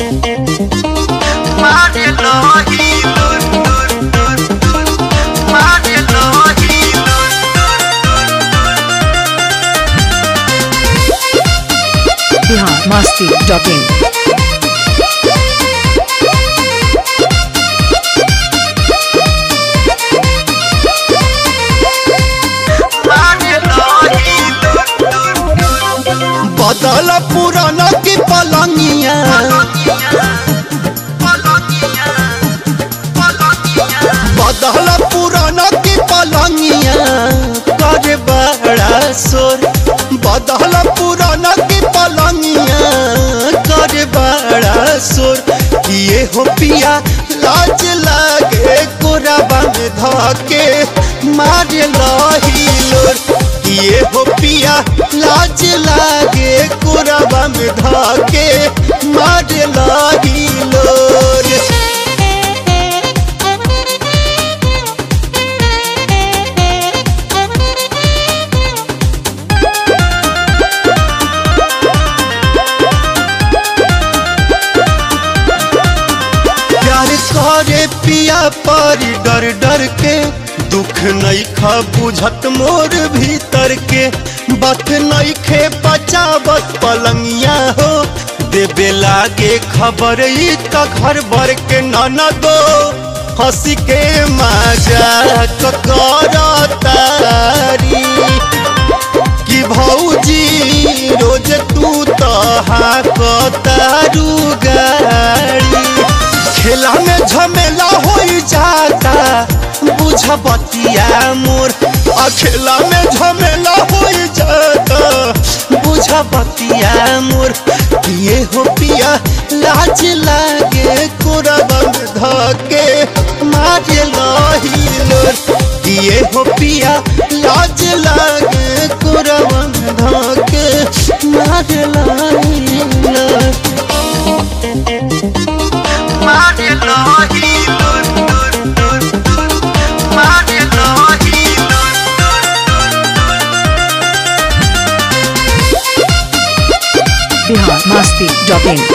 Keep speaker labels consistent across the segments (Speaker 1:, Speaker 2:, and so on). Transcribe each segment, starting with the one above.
Speaker 1: Bihar Masti dot in
Speaker 2: बदल पुराना की पलंगिया बदल पुराना की पलंगिया कर बड़ा शोर बदल पुराना की पलंगिया कर बड़ा शोर किए हो पिया लाज लागे कोराबा में धके मारे लही लोर किए हो पिया लाज लागे कोराबा में धके मारे लही लोर प्यार करे पिया पर डर डर के दुख नहीं खा बुझत मोर भीतर के बात नहीं खे बचावत पलंगिया हो देबे लागे खबर ई त घर भर के ननदो हंसी के मजाक करतारी कि भौजी रोज तू तो हाकतारू गाड़ी खेला में झमेला हो जाता बुझ बतिया मोर आ खेला में झमेला हो जाता बुझ बतिया मोर किए हो पिया लाज लागे कोरबा में धके मारे लही लोर किए हो पिया लाज लागे कोरबा में धके मारे लही लोर
Speaker 1: बिहार मस्ती डॉट इन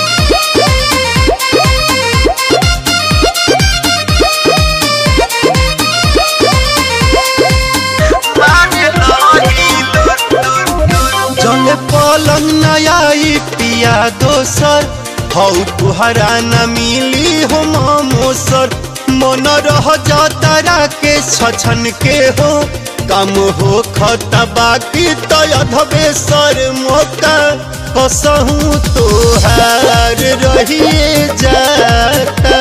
Speaker 2: जले पलंग नया पिया दोसर हौ तुहरा न मिली हो मोसर मन रह जातारा के छछन के हो कम हो खता बाकी तो अधबे सर मौका कसहूँ तोहार रहिए जाता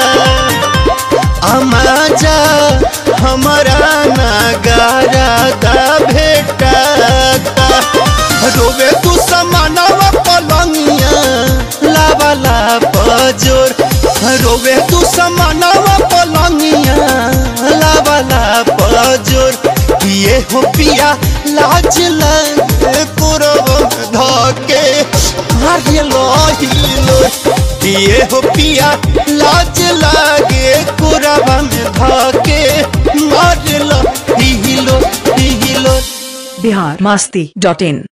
Speaker 2: अमाजा हमारा नगारा दा भेटाता रोवे तू समानवा पलंगिया लावाला पजोर रोवे तू समानवा पलंगिया लावाला पजोर किए हो पिया लाज लगे कुरब धके मारे लोही लोर किए हो पिया लाज लागे कुरबा में धके मारे लोही लोर लोर
Speaker 1: बिहार मस्ती डॉट इन